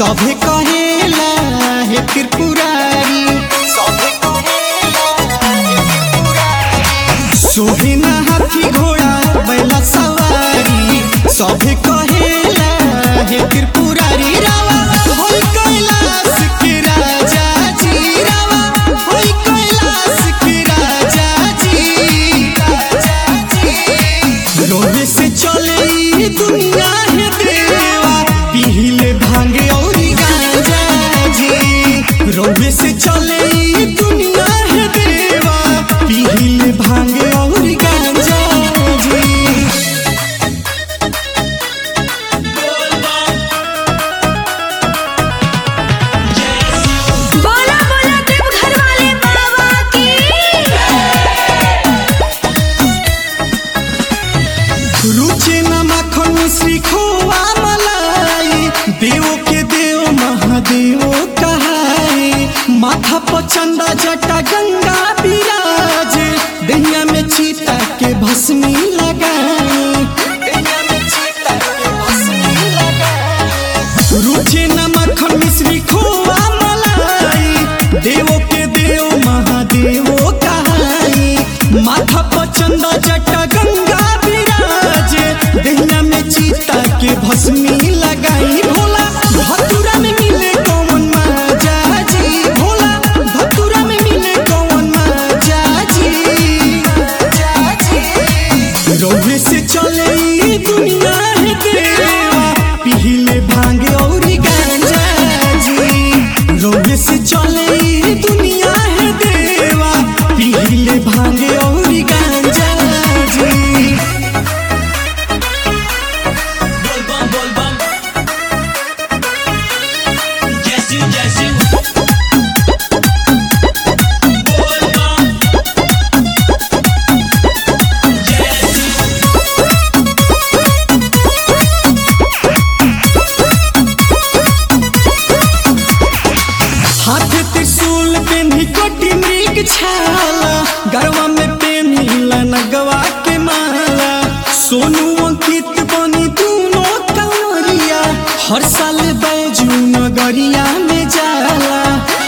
सभे कहेला हे त्रिपुरारी सभे कहेला हे त्रिपुरारी सोहे ना हाथी घोड़ा बैला सवारी सभे कहेला हे त्रिपुरारी रावा होई कैलाश के राजा जी रावा होई कैलाश के राजा जी राजा जी रोहे से चले ई दुनिया है देवा पीले भांगे और गांजा जी रोहे से चले ई दुनिया है देवा पीले भांगे और गांजा जी बोला बोला देवघर वाले बाबा की रुचे न माखन श्री खोआ मलाई देव के देव महादेव कहाए माथा पर चंदा जटा गंगा विराज दैया में चीता के भस्मी लगाए दैया में चीता के भस्मी लगाए रुचे न माखन मिश्री खोआ मलाई देव के देव महादेव कहाई माथा पर चंदा जटा गंगा विराज दहिया में चीता के भस्मी लगाई भोला भतुरा में मिले कौन माजा जी भोला भतुरा में मिले कौन माजा जी माजा जी रोहे से चले ई दुनिया है देवा पीले भांगे और गांजा जी रोहे से चले ई दुनिया है देवा पीले भांगे और गांजा जी बोल बम बोल बम जैसी जैसी बोल बम जैसी हाथ त्रिशूल पेन्ही कोटि मृग छाला गरवा में पेन्हिला नगवा के माला सोनू अंकित बनी दूनो कंवरिया हर साल बैजू नगरिया में जाला